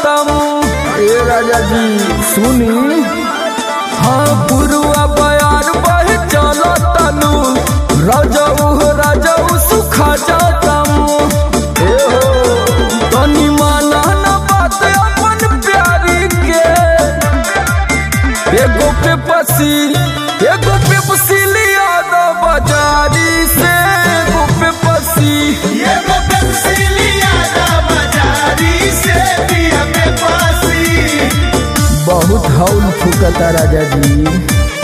जातम ए राजा जी सुनी हाँ पुरुआ बयार बह चलो तनु राजाऊ हो राजाऊ सुखा जातम ए हो तनी माना न बात अपन प्यारी के एगो पे पसी एगो पे पसीलिया दो बाजारी से एगो पे पसी ये वो पेप्सिलिया दा बाजारी से पिया पे पासी बहुत हौल फुकता राजा जी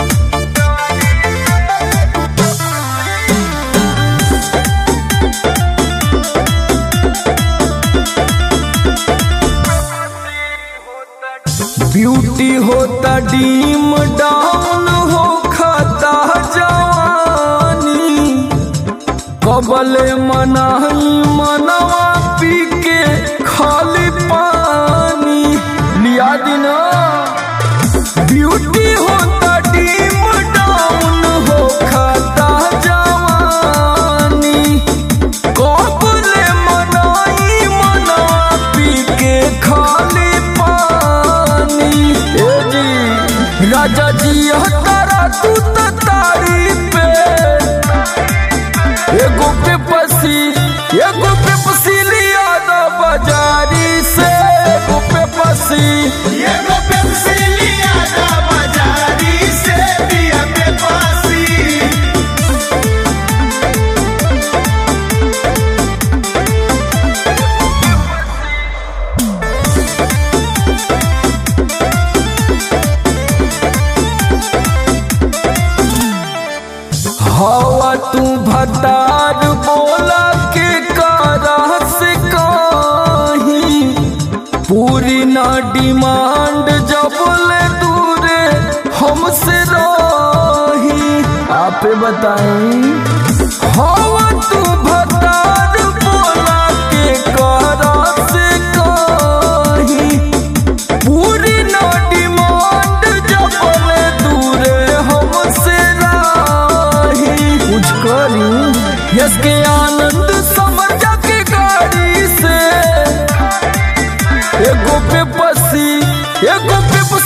ब्यूटी होता डीम डाउन हो खाता जवानी कबले मनाही मनवा पी के खाली पानी लिया दिना ब्यूटी होता डीम डाउन हो खाता जवानी कबले मनाई मनवा पी के खाली पानी ए जी राजा जी हतारा तू त तारी पे एगो पे पसी एगो पे पसीलिया दा बाजारी से एगो पे पसी ये वो पेप्सिलिया दा बाजारी से पिया पे पासी हवा तू भतार बोला के कारा से कहीं पूरी ना डिमांड जब ले दूरे हमसे रही आप बताएं हवा तू भतार बोला के कारा से कहीं पूरी ना डिमांड जब ले दूरे हमसे राही कुछ करी यस के आनंद समझ के गाड़ी से एगो पे पसी एगो पे